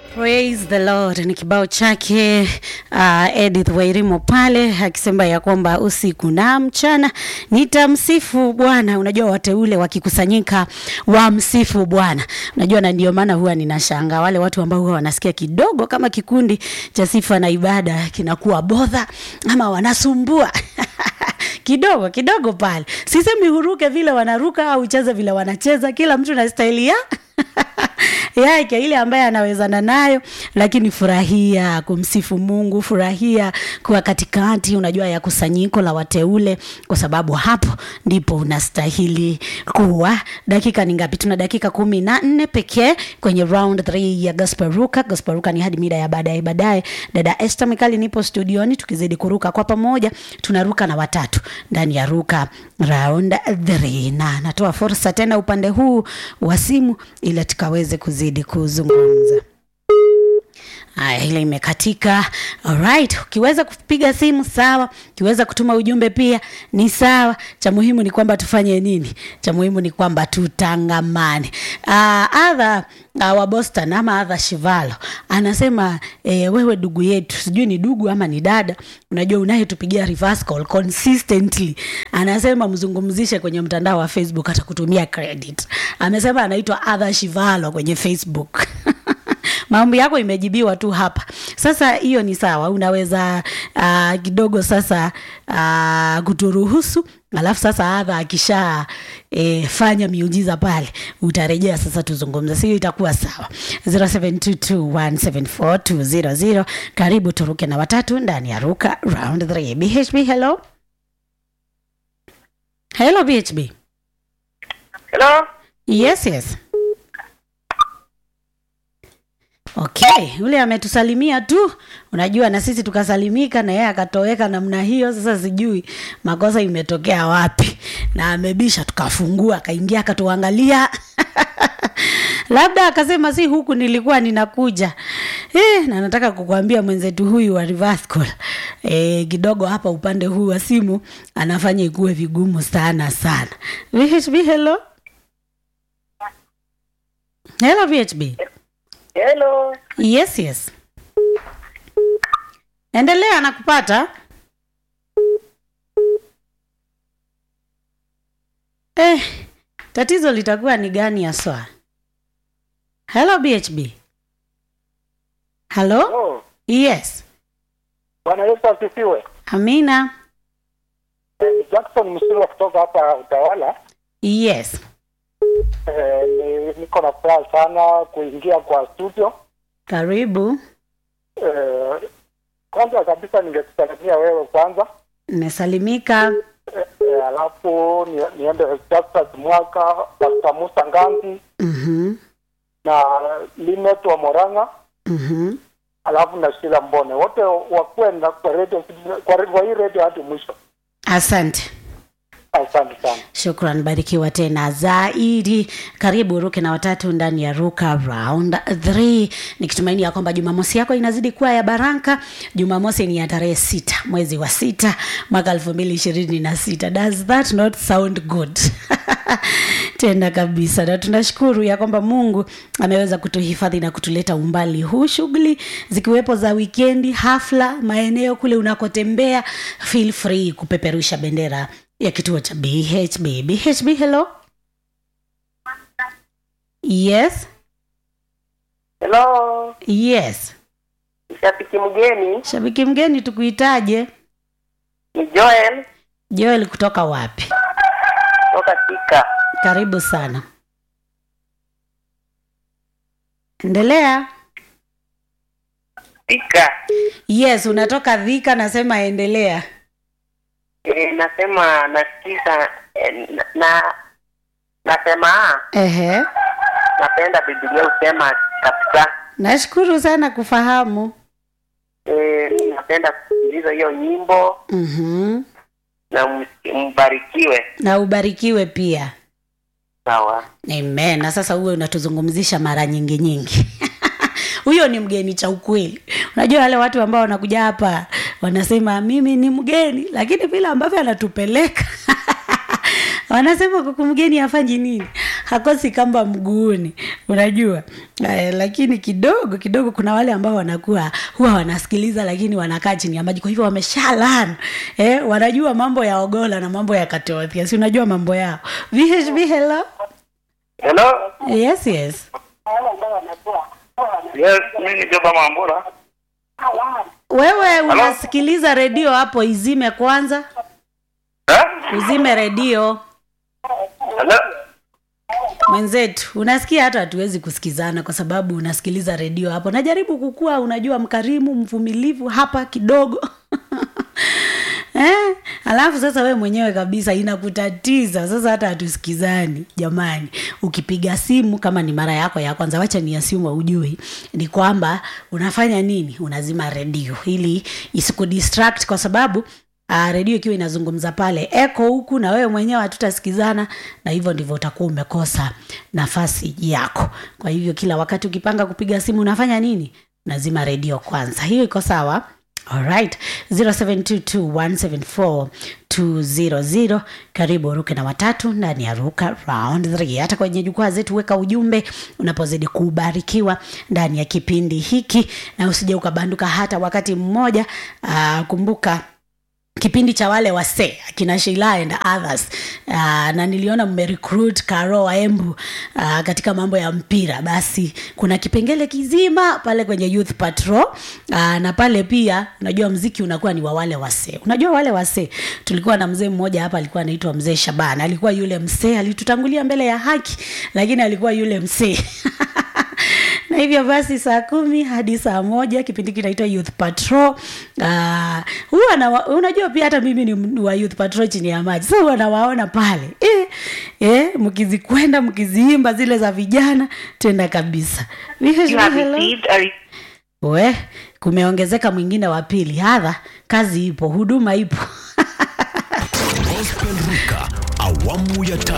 Praise the Lord ni kibao chake uh, Edith Wairimo pale akisema ya kwamba usiku na mchana nitamsifu Bwana. Unajua wateule wakikusanyika wamsifu Bwana, unajua, na ndio maana huwa ninashanga wale watu ambao huwa wanasikia kidogo kama kikundi cha sifa na ibada kinakuwa bodha ama wanasumbua kidogo kidogo pale. Sisemi huruke vile wanaruka au ucheze vile wanacheza, kila mtu na staili ya yake ile ambaye anawezana nayo, lakini furahia kumsifu Mungu, furahia kuwa katikati, unajua ya kusanyiko la wateule, kwa sababu hapo ndipo unastahili kuwa. Dakika ni ngapi? Tuna dakika kumi na nne pekee kwenye round 3 ya gospel ruka. Gospel ruka ni hadi mida ya baadaye baadaye. Dada Esther Mikali nipo studioni, tukizidi kuruka kwa pamoja, tunaruka na watatu ndani ya ruka round 3, na natoa fursa tena upande huu wa simu ili tukaweze kuzidi kuzungumza. Haya, ile imekatika. Alright, ukiweza kupiga simu sawa, ukiweza kutuma ujumbe pia ni sawa. Cha muhimu ni kwamba tufanye nini? Cha muhimu ni kwamba tutangamane. Uh, adha uh, wa Boston ama adha Shivalo anasema eh, wewe ndugu yetu, sijui ni ndugu ama ni dada, unajua unayetupigia reverse call consistently, anasema mzungumzishe kwenye mtandao wa Facebook, atakutumia credit. Amesema anaitwa adha Shivalo kwenye Facebook Maombi yako imejibiwa tu hapa. Sasa hiyo ni sawa, unaweza uh, kidogo sasa uh, kuturuhusu, alafu sasa adha akisha e, fanya miujiza pale, utarejea sasa tuzungumze, sio? Itakuwa sawa. 0722174200 karibu turuke na watatu ndani ya ruka round 3. BHB, hello hello BHB. Hello? Yes, yes. Okay, yule ametusalimia tu, unajua na sisi tukasalimika na yeye akatoweka namna hiyo. Sasa sijui makosa imetokea wapi, na amebisha, tukafungua, akaingia, akatuangalia labda akasema si huku nilikuwa ninakuja eh, na nataka kukuambia mwenzetu huyu wa reverse call eh, kidogo hapa upande huu wa simu anafanya ikuwe vigumu sana sana. VHB, hello hello VHB. Hello. Yes, yes. Endelea na kupata. Eh, tatizo litakuwa ni gani haswa? Hello BHB. Hello? Oh, Yes. Bwana Yesu asifiwe. Amina. Eh, ni Jackson Msilo kutoka hapa Utawala. Yes. Eh, ni, niko na furaha sana kuingia kwa studio. Karibu. Eh, kwanza kabisa ningekusalimia wewe kwanza. Nimesalimika. Eh, eh, alafu ni, niende Justus Mwaka, Pastor Musa Ngambi Mhm. na Linet wa Moranga, Mhm. alafu na Shila Mbone. Wote wakuwe na kwa radio kwa, kwa hii radio hadi mwisho. Asante. Asante sana. Shukran, barikiwa tena zaidi. Karibu ruke na watatu ndani ya ruka round 3, nikitumaini ya kwamba Jumamosi yako inazidi kuwa ya baraka. Jumamosi ni ya tarehe sita mwezi wa sita mwaka elfu mbili ishirini na sita. Does that not sound good? tena kabisa, na tunashukuru ya kwamba Mungu ameweza kutuhifadhi na kutuleta umbali huu, shughuli zikiwepo za wikendi, hafla, maeneo kule unakotembea, feel free kupeperusha bendera ya kituo cha BHB. BHB, hello. Yes, Hello, yes. shabiki mgeni Shabiki mgeni tukuitaje? ni Joel Joel kutoka wapi? toka Tika. Karibu sana. Endelea. Tika. Yes, unatoka Dhika, nasema endelea. E, nasema nasikiza e, na, na nasema ah, Ehe. napenda Biblia usema kabisa. Nashukuru sana kufahamu. E, napenda kusikiliza hiyo nyimbo Mhm. na ms- mbarikiwe. Na ubarikiwe pia. Sawa. Amen. Na sasa uwe unatuzungumzisha mara nyingi nyingi. Huyo ni mgeni cha ukweli. Unajua wale watu ambao wanakuja hapa wanasema mimi ni mgeni, lakini vile ambavyo anatupeleka wanasema kuku mgeni hafanyi nini, hakosi kamba mguuni. Unajua Eh, lakini kidogo kidogo kuna wale ambao wanakuwa huwa wanasikiliza lakini wanakaa chini ya maji kwa hivyo wameshalan eh, wanajua mambo ya ogola na mambo ya katothia si unajua mambo yao vhb hello Hello? yes yes Yes, mimi ni Joba Mambura. wewe unasikiliza redio hapo izime kwanza Eh? uzime redio Hello? mwenzetu unasikia hata hatuwezi kusikizana kwa sababu unasikiliza redio hapo najaribu kukua unajua mkarimu mvumilivu hapa kidogo eh? alafu sasa we mwenyewe kabisa inakutatiza sasa hata hatusikizani jamani ukipiga simu kama ni mara yako ya kwanza wacha ni asimu ujui ni kwamba unafanya nini unazima redio ili isikudistract kwa sababu Uh, redio ikiwa inazungumza pale eko huku na wewe mwenyewe hatutasikizana na hivyo ndivyo utakuwa umekosa nafasi yako kwa hivyo kila wakati ukipanga kupiga simu unafanya nini nazima redio kwanza hiyo iko sawa alright 0722174200 karibu ruke na watatu ndani ya ruka round 3 hata kwenye jukwaa zetu weka ujumbe unapozidi kubarikiwa ndani ya kipindi hiki na usije ukabanduka hata wakati mmoja uh, kumbuka kipindi cha wale wasee akina Sheila and others uh, na niliona mmerecruit Karo Waembu uh, katika mambo ya mpira basi kuna kipengele kizima pale kwenye youth patrol uh, na pale pia unajua mziki unakuwa ni wa wale wasee unajua wale wasee tulikuwa na mzee mmoja hapa alikuwa anaitwa mzee Shaban alikuwa yule msee alitutangulia mbele ya haki lakini alikuwa yule msee na hivyo basi saa kumi hadi saa moja kipindi kinaitwa youth patrol uh, huwa na, unajua pia hata mimi ni wa youth patrol chini ya maji so huwa nawaona pale eh, eh, mkizikwenda mkiziimba zile za vijana tenda kabisa You have Hello? received a re- we kumeongezeka mwingine wa pili hadha kazi ipo huduma ipo Gospel Ruka awamu ya tatu.